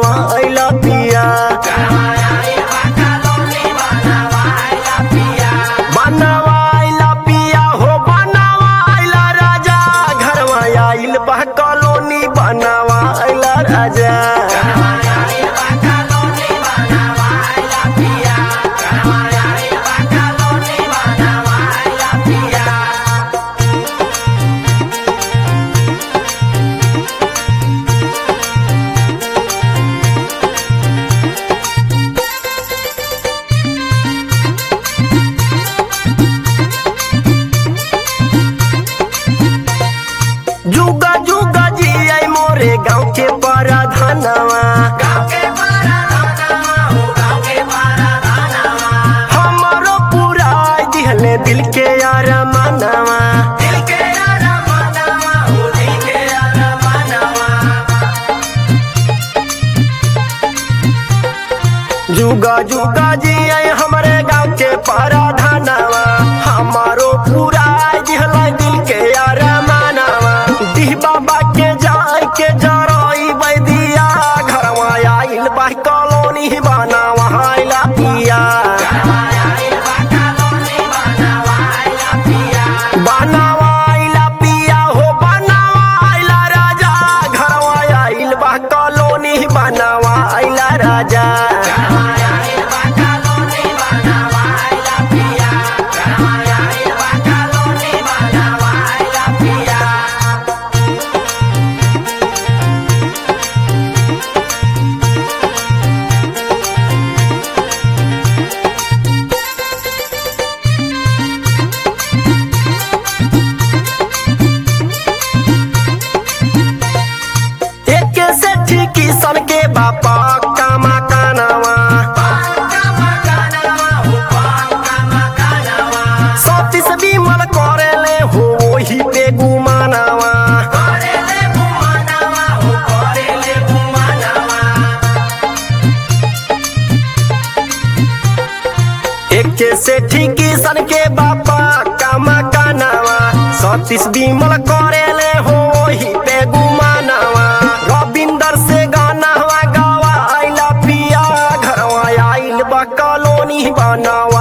बनावा आइला पिया बनावा आइला पिया हो बनावा आइला राजा घरवा आइल बा कॉलोनी बनावा आइला राजा जुगा जुगा जी आई मोरे गाँव के पराधनवा हमारो पूरा दिहले दिल के यार मनवा जुगा जुगा जी आई हमारे गाँव के पराधनवा हमारो पूरा दिहले दिल के यार मनवा दिह बाबा के जाय के जरई बैदिया घरवा आइल बा कॉलोनी बनावा आइला पिया बनावा आइला पिया हो बनावा आइला राजा घरवा आइल बा कॉलोनी बनावा आइला राजा एक से ठीक सन के बापा कामा कानावा सतीस बिमल करेले हो वही पे गुमानावा एक से ठीक सन के बापा कामा कानावा सतीश बिमल करेले हो वही पे गुमानावा रविंदर से गाना हवा गावा आइला पिया घरवा आइल बा कॉलोनी बनावा